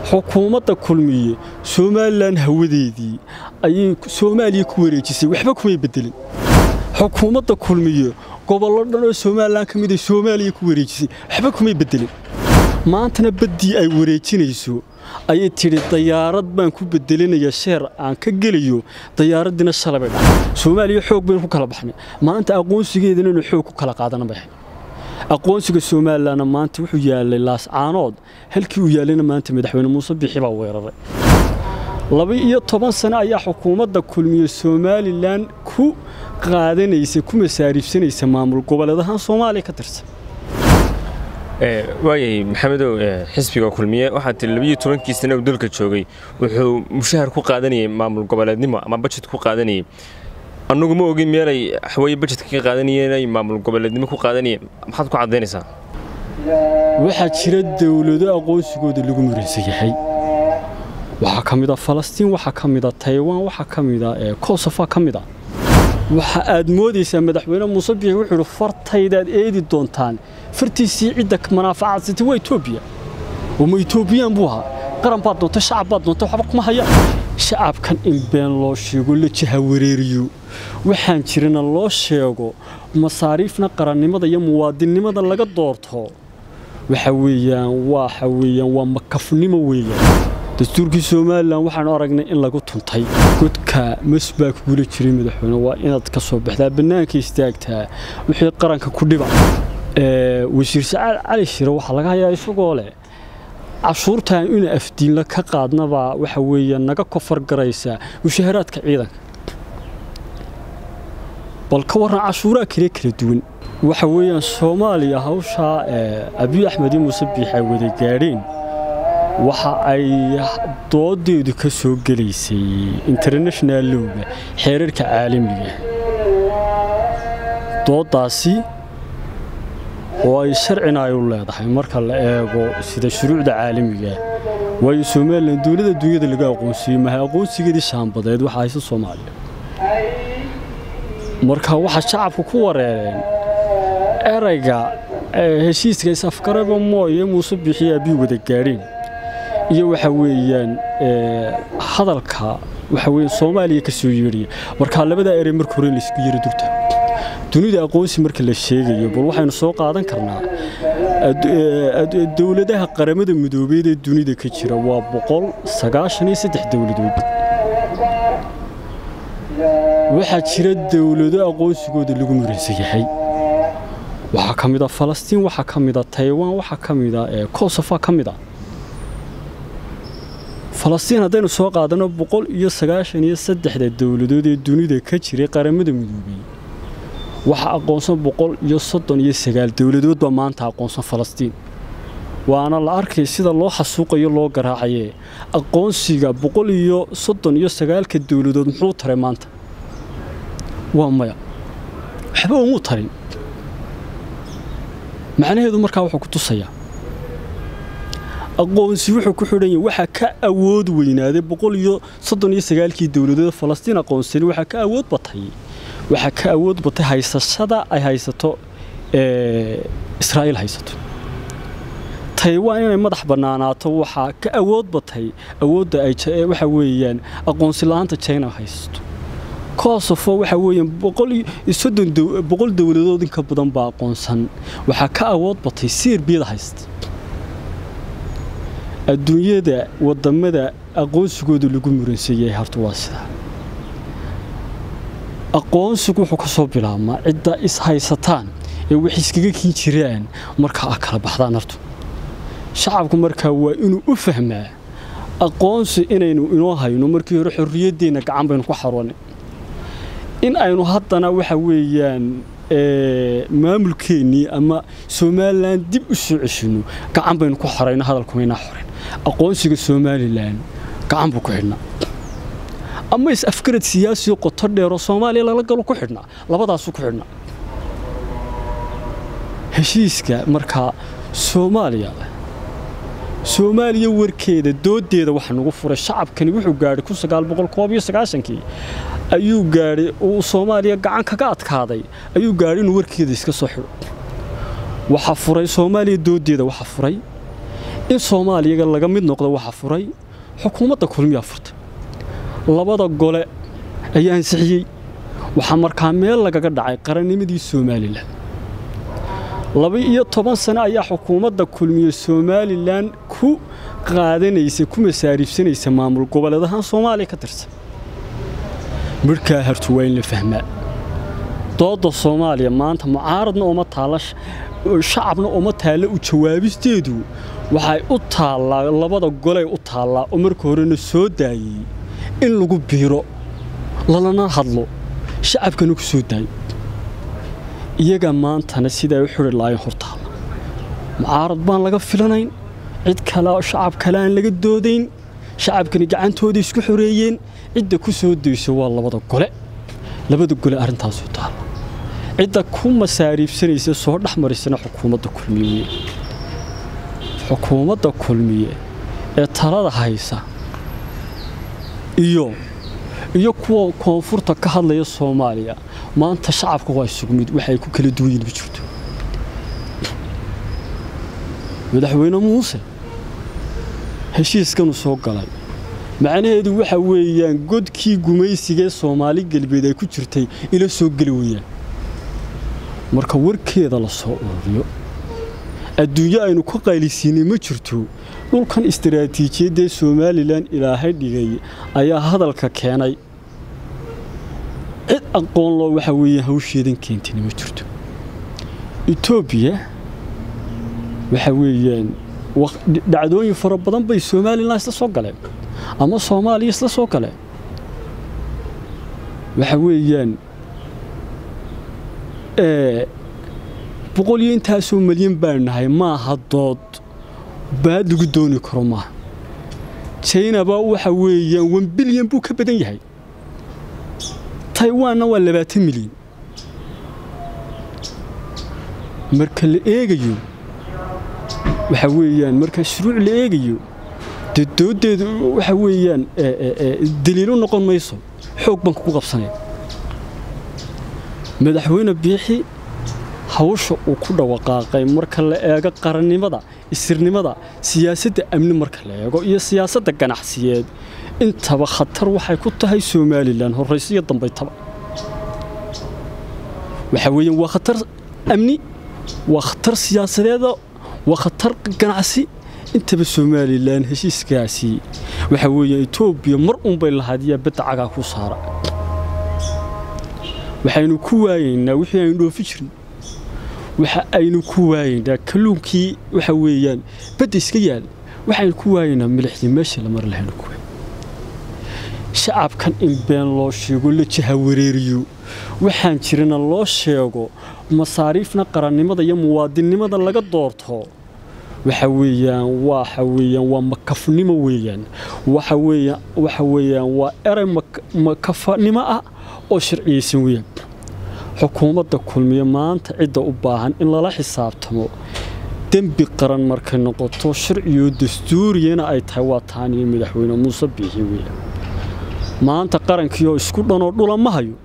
xukuumadda kulmiye somalilan hawadeedii ayay soomaaliya ku wareejisay waxba kumay bedelin xukuumadda kulmiye gobollo dhan oo somalilan ka mid ay soomaaliya ku wareejisay waxba kumay bedelin maantana baddii ay wareejinayso ayay tidhi dayaarad baan ku bedelinaya sheer aan ka gelayo dayaaraddiina shalay bay dhacay soomaaliya xoog baynu ku kala baxnay maanta aqoonsigeedana inuu xoog ku kala qaadana bay ahayd aqoonsiga somalilanna maanta wuxuu yaalay laascaanood halkii uu yaalayna maanta madaxweyne muuse bixi baa weeraray laba-iyo toban sane ayaa xukuumadda kulmiye somalilan ku qaadanaysa ku masaariifsanaysa maamul goboleedahaan soomaaliya ka tirsan waayahay maxamedow xisbiga kulmiye waxaa tiri labiyo tobankii sane uu dalka joogay wuxuu mushahar ku qaadanayay maamul goboleednimo ama bajet ku qaadanayay annagu ma ogin meelay waxweye bajetka ka qaadanayeen ay maamul goboleednimo ku qaadanayeen maxaad ku caddaynaysaa waxaa jira dowlado aqoonsigooda lagu muransan yahay waxaa ka mid a falastiin waxaa ka mid a taywaan waxaa ka mid a kosofa ka mid a waxa aad moodaysaa madaxweyne muuse biixi wuxuu idhi fartaydaad eedi doontaan fartiisii cidda manaafacadsatay waa etoobiya oo ma etoobiyaan buu ahaa qaran baad doonta shacab baad doonta waxba kuma hayaan shacabkan in been loo sheego la jahawareeriyo waxaan jirana loo sheego masaariifna qarannimada iyo muwaadinnimada laga doorto waxa weeyaan waxa weeyaan waa makafnimo weeyaan dastuurkii somalilan waxaanu aragnay in lagu tuntay godka mas baa kugula jiray madaxweyne waa inaad ka soo baxdaa bannaanka istaagtaa wixii qaranka ku dhiba wasiir sacaal cali shire waxaa laga hayaa isagoo leh cashuurtaan ina afdiinla ka qaadnabaa waxa weeye naga kofar garaysa mushaharaadka ciidanka bal ka warran cashuuraha kale kala duwan waxa weeyaan soomaaliya hawshaa abiy axmed iyo muuse biix ay wada gaadheen waxa ay doodeedu ka soo gelaysay international lowga xeerarka caalamiga dooddaasi oo ay sharcina ay u leedahay marka la eego sida shuruucda caalamiga waayo somalilan dowladda dunyada laga aqoonsiyey mahay aqoonsigeedii shaambadeed waxa hayse soomaaliya marka waxaa shacabku ku wareereen erayga heshiiska is-afgaraba mooye muuse bixiye abiy wada gaadheen iyo waxa weeyaan hadalka waxa weeye soomaaliya ka soo yeedhaya marka labadaa erey marka hore laysku yiri durta dunida aqoonsi marka la sheegayo bal waxaynu soo qaadan karnaa dowladaha qaramada midoobeed ee dunida ka jira waa boqol sagaashan iyo saddex dowladood waxaa jira dowlado aqoonsigooda lagu muransan yahay waxaa ka mid a falastiin waxaa ka mid a taywaan waxaa ka mid a kosofa ka mid a falastiin haddaynu soo qaadanno boqol iyo sagaashan iyo saddexda dowladood ee dunida ka jiray qaramada midoobey waxaa aqoonsan boqol iyo soddon iyo sagaal dowladood baa maanta aqoonsan falastiin waana la arkay sida loo xasuuqayo loo garaacayee aqoonsiga boqol iyo soddon iyo sagaalka dowladood muxuu taray maanta waa maya waxba umuu tarin macnaheedu markaa wuxuu ku tusayaa aqoonsi wuxuu ku xidhan yahay waxaa ka awood weynaaday boqol iyo soddon iyo sagaalkii dowladood falastiin aqoonsani waxaa ka awood batay waxaa ka awood batay haysashada ay haysato israa'iil haysato taywaan inay madax bannaanaato waxaa ka awood batay awoodda ay waxa weeyaan aqoonsi la'aanta china haysato kosofo waxa weeyaan boqol iyo soddon boqol dowladood inka badan baa aqoonsan waxaa ka awood batay serbiyada haysta adduunyada wadamada aqoonsigooda lagu muransan yahay horta waa sidaa aqoonsigu wuxuu ka soo bilaabmaa cidda is haysataan ee wax iskaga kiin jiraan markaa a kala baxdaan horta shacabku markaa waa inuu u fahmaa aqoonsi inaynu inoo hayno markii hore xorriyaddeenna gacan baynu ku xaroonay in aynu haddana waxa weeyaan maamulkeennii ama somalilan dib u soo ceshino gacan baynu ku xorayno hadalkumaynaa xoren aqoonsiga somalilan gacan buu ku xidhnaa ama is-afgarad siyaasiyo qoto dheeroo soomaaliya lala galo ku xidhnaa labadaasuu ku xidhnaa heshiiska markaa soomaaliya soomaaliya warkeeda doodeeda waxa nagu furay shacabkani wuxuu gaadhay kun sagaal boqol koob iyo sagaashankii ayuu gaadhay uu soomaaliya gacan kaga adkaaday ayuu gaadhay inuu warkeeda iska soo xidho waxaa furay soomaaliya doodeeda waxaa furay in soomaaliyaga laga mid noqdo waxa furay xukuumadda kulmiyaa furtay labada gole ayaa ansixiyey waxaa markaa meel lagaga dhacay qarannimadii somalilan laba-iyo toban sano ayaa xukuumadda kulmiye somalilan ku qaadanaysa ku masaariibsanaysa maamul goboleedahaan soomaaliya ka tirsan midhkaa hartu waa in la fahmaa doodda soomaaliya maanta mucaaradna uma taalla shacabna uma taalla u jawaabisteedu waxay u taallaa labada goley u taallaa oo marka horena soo daayey in lagu biiro lalana hadlo shacabkana ku soo daayo iyaga maantana sidaa u xidhi lahayn hortaalla mucaarad baan laga filanayn cid kale shacab kale aan laga doodayn shacabkani gacantooda isku xoreeyeen cidda ku soo dayso waa labada gole labada gole arrintaasu taalla cidda ku masaariibsanaysa soo dhex marisana xukuumadda kulmiye xukuumadda kulmiye ee talada haysa iyo iyo kuwa koonfurta ka hadlaya soomaaliya maanta shacabka waa isugu mid waxay ku kala duwan yihin ma jirto madaxweyne muuse heshiiskanuu soo galay macnaheedu waxa weeyaan godkii gumaysigaee soomaali galbeed ay ku jirtay ila soo geli weyaan marka warkeeda la soo ururiyo adduunyo aynu ka qaylisiinay ma jirto dhulkan istaraatiijiyaddaee somalilan ilaahay dhigay ayaa hadalka keenay cid aqoon loo waxa weeyaan hawsheedan keentayna ma jirto etoobiya waxa weeyaan dhacdooyin fara badan bay somalilan isla soo galeen ama soomaaliya isla soo galeen waxa weeyaan boqol iyo intaasoo malyan baanu nahay maaha dood baad lagu dooni karo maaha jaynaba waxa weeyaan wan bilyan buu ka badan yahay taiwanna waa labaatan milyan marka la eegayo waxa weeyaan marka shuruuc la eegayo dee dooddeedu waxa weeyaan daliilo noqon mayso xoog baan kugu qabsanaya madaxweyne biixi hawsha uu ku dhawaqaaqay marka la eego qarannimada isirnimada siyaasadda amni marka la eego iyo siyaasadda ganacsiyeed intaba khatar waxay ku tahay somalilan horraysiyo dambaytaba waxa weeyaan waa khatar amni waa khatar siyaasadeeda waa khatar ganacsi intaba somalilan heshiiskaasi waxa weeye etoobiya mar unbay lahaadiyaa badda cagaa ku saara waxaynu ku waayaynaa wixii aynu dhoofi jirin waxa aynu ku waayaynaa kalluunkii waxa weeyaan badda iska yaal waxaynu ku waayaynaa milixdii meeshii la mari lahaynu ku waay shacabkan in been loo sheego la jahawareeriyo waxaan jirana loo sheego masaariifna qarannimada iyo muwaadinnimada laga doorto waxa weeyaan waxa weeyaan waa makafnimo weeyaan waxa weeyaan waxa weeyaan waa eray makafanimo ah oo sharciyeysan weeyaan xukuumadda kulmiye maanta cidda u baahan in lala xisaabtamo dembi qaran markay noqoto sharciyo dastuuriyana ay tahay waa taaniyo madaxweyne muuse biixi weeyaan maanta qarankii oo isku dhanoo dhula ma hayo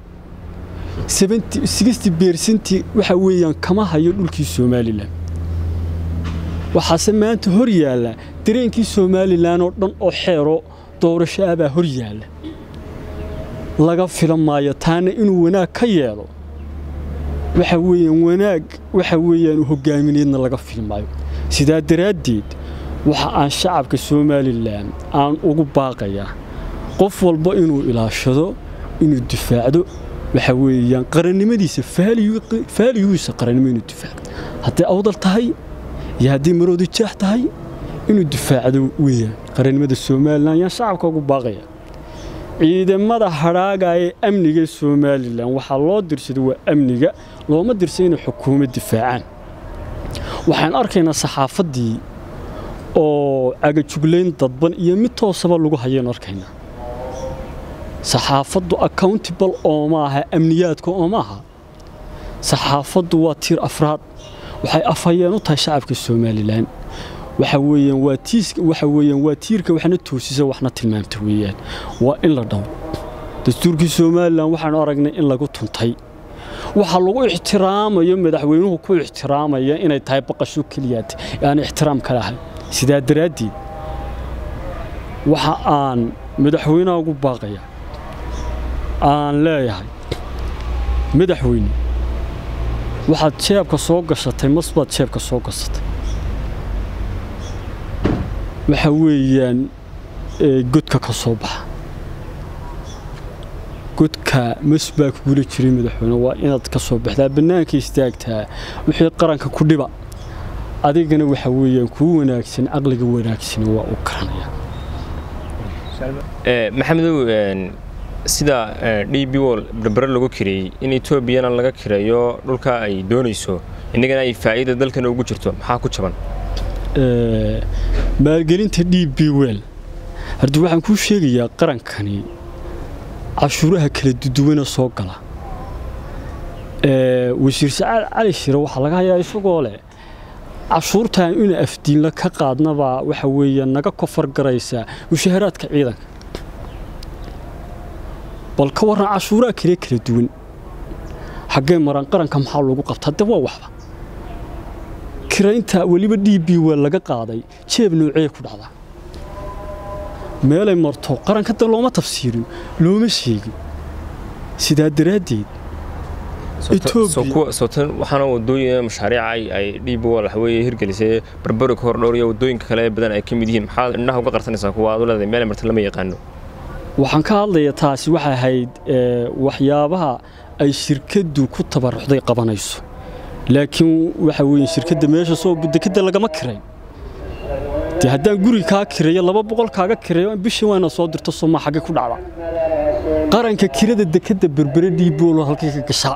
beersantii waxa weeyaan kama hayo dhulkii somalilan waxaase maanta hor yaalla dareenkii somalilan oo dhan oo xeero doorasho abaa hor yaalla laga filan maayo taana inuu wanaag ka yeelo waxa weeyaan wanaag waxa weeyaan hogaamineedna laga filmaayo sidaa daraaddeed waxa aan shacabka somalilan aan ugu baaqayaa qof walba inuu ilaashado inuu difaacdo waxa weeyaan qarannimadiisa faaliyugiisa qarannimo inuu difaacdo hadday awdal tahay iyo haddii marooda jaax tahay inuu difaacdo weeyaan qarannimada somalilan ayaan shacabka ugu baaqaya ciidamada hadhaaga ee amniga somalilan waxaa loo dirsaday waa amniga looma dirsa inay xukuumad difaacaan waxaan arkaynaa saxaafaddii oo cagajuglayn dadban iyo mid toosaba lagu hayaynu arkaynaa saxaafaddu accountable oo maaha amniyaadka oo maaha saxaafaddu waa tiir afraad waxay afhayeen u tahay shacabka somalilan waxa weeyaan waa tiiska waxa weeyaan waa tiirka waxna toosisa waxna tilmaamta weeyaan waa in la dhaw dastuurkii somalilan waxaanu aragnay in lagu tuntay waxaa lagu ixtiraamayo madaxweynuhu ku ixtiraamaya inay tahay baqasho keliyaad aan ixtiraam ka lahayn sidaa daraaddeed waxa aan madaxweynaha ugu baaqaya aan leeyahay madaxweyne waxaad jeebka soo gashatay mas baad jeebka soo gashatay waxa weeyaan godka ka soo baxa godka mas baa kugula jiray madaxweyne waa inaad ka soo baxdaa bannaanka istaagtaa wixii qaranka ku dhiba adigana waxa weeyaan kuu wanaagsan caqliga wanaagsan waa u garanaya maxamedow sida d b wol berbere lagu kireeyey in etoobiyana laga kireeyo dhulka ay doonayso innagana ay faa'iida dalkan ugu jirto maxaa ku jaban maalgelinta d b wel haddii waxaan kuu sheegayaa qarankani cashuuraha kala duduwana soo gala wasiir sacaad cali shire waxaa laga hayaa isagoo leh cashuurtan ina afdiinla ka qaadnabaa waxa weeye naga kofar garaysaa mushaharaadka ciidanka bal ka warran cashuuraha kale kala duwan xaggee maran qaranka maxaa lagu qabtaa de waa waxba kiraynta weliba d b wel laga qaaday jeeb noocee ku dhacdaa meelay marto qaranka de looma tafsiirin looma sheegin sidaa daraaddeed waxaana wadooyin mashaariica ay d b wol waxaweye hirgelisay barbari ka hor dhowr iyo wadooyinka kale ee badan ay ka mid yihiin maxaad indhaha uga qarsanaysaa kuwa aad u leedahay meelay marta lama yaqaano waxaan ka hadlayaa taasi waxay ahayd waxyaabaha ay shirkaddu ku tabaruxday qabanayso laakiin waxa weeye shirkadda meesha soo dekadda lagama kirayn dee haddaan guri kaa kireeyo laba boqol kaaga kireeyo bishii waana soo dirto somaa xagge ku dhacda qaranka kirada dekadda berbere dhiiboolo halkay ka gashaa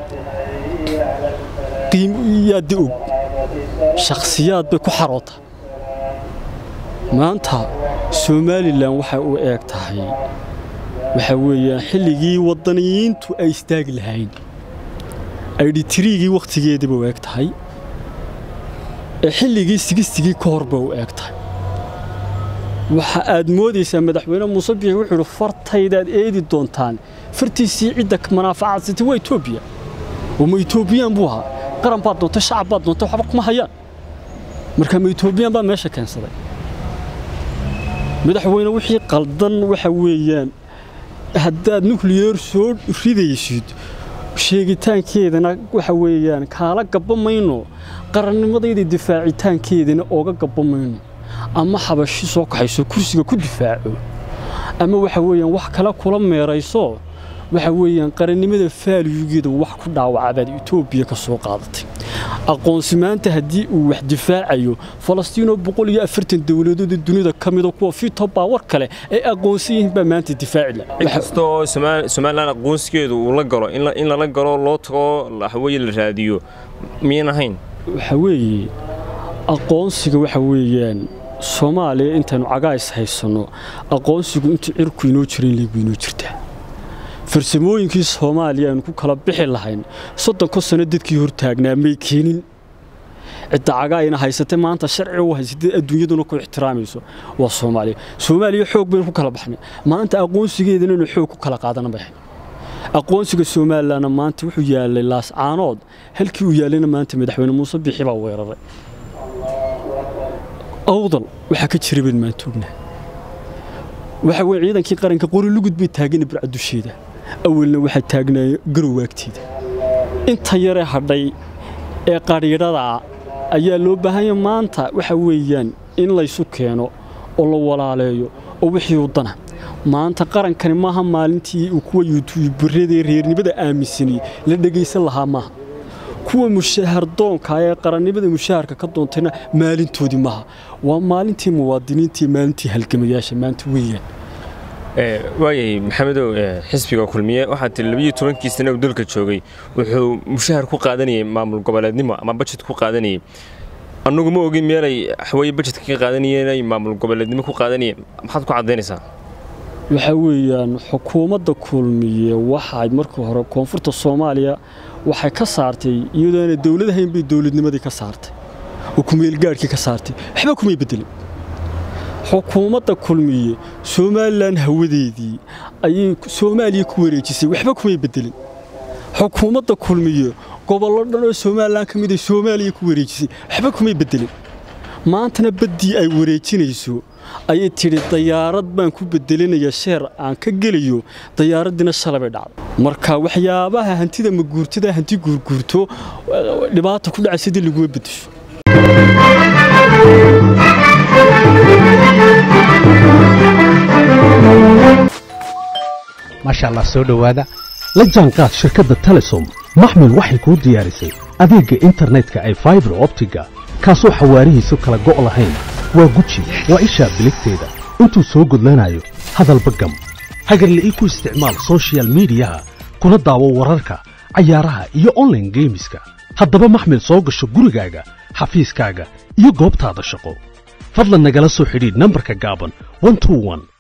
qiimyaadda og shakhsiyaad bay ku xaroota maanta somalilan waxay u eeg tahay waxa weeyaan xilligii waddaniyiintu ay istaagi lahayn aydhitiriigii wakhtigeediiba u eeg tahay ee xilligii sigistigii ka hor bay u eeg tahay waxa aad moodaysaa madaxweyne muuse biixi wuxuu idhi fartaydaad eedi doontaan fartiisii cidda manaafacadsatay waa etoobiya oo ma etoobiyaan buu ahaa qaran baad doontay shacab baad doontay waxba kuma hayaan marka ma etoobiyaan baa meesha keensaday madaxweyne wixii qaldan waxa weeyaan haddaad nukliyeer soo ridaysid sheegitaankeedana waxa weeyaan kaala gabba mayno qarannimadayda difaacitaankeedana ooga gabba mayno ama xabashi soo kaxayso kursiga ku difaaco ama waxa weeyaan wax kale kula meerayso waxa weeyaan qarannimada faaliyugeeda wax ku dhaawacabaad etoobiya ka soo qaadatay aqoonsi maanta haddii uu wax difaacayo falastiinoo boqol iyo afartan dowladooda dunida ka mida kuwa fito baawar kale ay aqoonsan yihiin baa maanta difaaci la inkastoo somalilan aqoonsigeedu uu la galo in lala galo loo tago waxaweye la raadiyo miyan ahayn waxa weeye aqoonsiga waxa weeyaan soomaaliya intaynu cagays haysanno aqoonsigu intuu cirku inoo jira in leegu inoo jirtaa farsamooyinkii soomaaliya aynu ku kala bixi lahayn soddonka sano dadkii hortaagnaa may keenin cidda cagaayna haysatay maanta sharci u haysatay adduunyaduna ku ixtiraamayso waa soomaaliya soomaaliya xoog baynu ku kala baxnay maanta aqoonsigeedana inuu xoog ku kala qaadana bay ahayd aqoonsiga somalilanna maanta wuxuu yaalay laascaanood halkii uu yaalayna maanta madaxweyne muuse bixi baa weeraray awdal waxaa ka jira bayd maanta ognahay waxa weye ciidankii qaranka qori lugud bay taagana burca dusheeda awalna waxaa taagnaaye garowaagteeda inta yaree hadhay ee qadhiidhadaa ayaa loo baahanya maanta waxa weeyaan in laysu keeno oo la walaaleeyo oo wixii u dana maanta qarankani maaha maalintii uu kuwa yuutuubaradee reernimada aaminsanay la dhegaysan lahaa maaha kuwa mushahar doonka ee qarannimada mushaharka ka doontayna maalintoodii maaha waa maalintii muwaadiniintii maalintii halgamayaasha maanta weeyaan waayahay maxamedow xisbiga kulmiye waxaa tiri labiyo tobankii sane uu dalka joogay wuxuu mushahar ku qaadanayay maamul goboleednimo ama bajet ku qaadanayay annagu ma ogin meelay waxweye bajetka ka qaadanayeen ay maamul goboleednimo ku qaadanayeen maxaad ku caddaynaysaa waxa weeyaan xukuumadda kulmiye waxay markii hore koonfurta soomaaliya waxay ka saartay iyadoona dowladahayn bay dowladnimadii ka saartay oo kumeelgaadhkii ka saartay waxba kumay beddelin xukuumadda kulmiye somalilan hawadeedii ayay soomaaliya ku wareejisay waxba kumay beddelin xukuumadda kulmiye gobollo dhan oo somalilan ka mid ay soomaaliya ku wareejisay waxba kumay beddelin maantana baddii ay wareejinayso ayay tidhi dayaarad baan ku bedelinaya sheer aan ka gelayo dayaaraddiina shalay bay dhacday marka waxyaabaha hantida maguurtada hanti guurguurto dhibaata ku dhacaysa dii laguma bedesho maasha allah soo dhowaada la jaanqaad shirkadda telesom maxmil waxay kuu diyaarisay adeegga internetka ay faibar optiga kaasoo xawaarihiisu kala go' lahayn waa guji waa ishaa biligteeda intuu soo gudlanayo hadalba gam hagarla'ii ku isticmaal soshiyal miidiyaha kuna daawo wararka cayaaraha iyo onlaine geemiska haddaba maxmil soo gasho gurigaaga xafiiskaaga iyo goobtaada shaqo fadlan nagala soo xidhiidh nambarka gaaban